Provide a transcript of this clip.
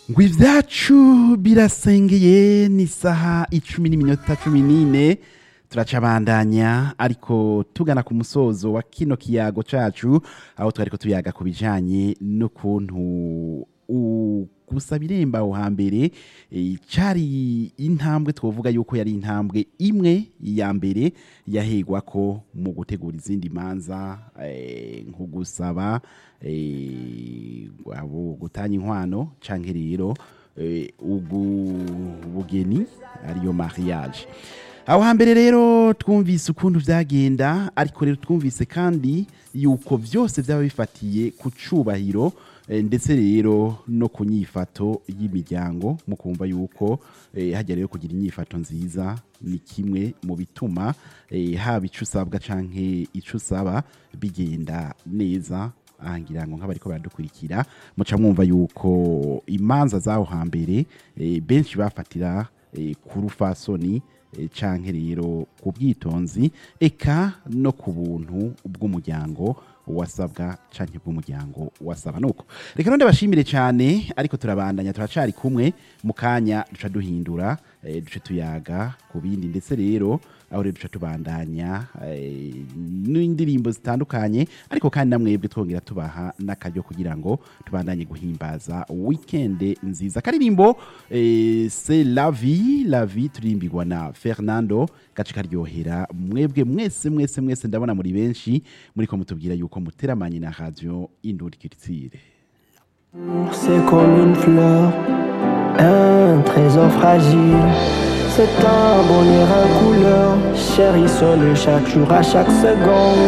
ngo ibyacu birasengeye ni isaha icumi n'iminota cumi n'ine turacabandanya ariko tugana ku musozo wa kino kiyago cacu aho twariko tuyaga ku bijanye n'ukuntu u- gusaba irembo aho hambere eh, cari intambwe twovuga yuko yari intambwe imwe ya mbere yahegwako mu gutegura izindi manza eh, nko gusaba eh, abo gutanya inkwano canke rero eh, ugu bugeni ariyo mariage aho hambere rero twumvise ukuntu vyagenda ariko rero twumvise kandi yuko vyose vyaba bifatiye ku cubahiro eh, ndetse rero no ku nyifato y'imiryango mu kumva yuko eh, hajya rero kugira inyifato nziza ni kimwe mu bituma eh, haba ico usabwa canke ico usaba bigenda neza ahangira ngo nk'abariko baradukurikira muca mwumva yuko imanza zaho hambere eh, benshi bafatira eh, ku rufasoni eh, canke rero ku bwitonzi eka no ku buntu bw'umuryango wasabwa canke bw'umuryango wasaba nuko reka none bashimire cyane ariko turabandanya turacari kumwe mu kanya duca duhindura eh, duce tuyaga ku bindi ndetse rero aho rero duca tubandanya eh, n'indirimbo zitandukanye ariko kandi namwebwe twongera tubaha n'akaryo kugira ngo tubandanye guhimbaza weekend nziza karirimbo eh, c'est la vie la vie turirimbirwa na Fernando gace karyohera mwebwe mwese mwese mwese ndabona muri benshi muriko mutubwira yuko muteramanye na radio Induri Culture C'est comme une fleur, un trésor fragile. C'est un bonheur en couleur, chérissons-le chaque jour, à chaque seconde.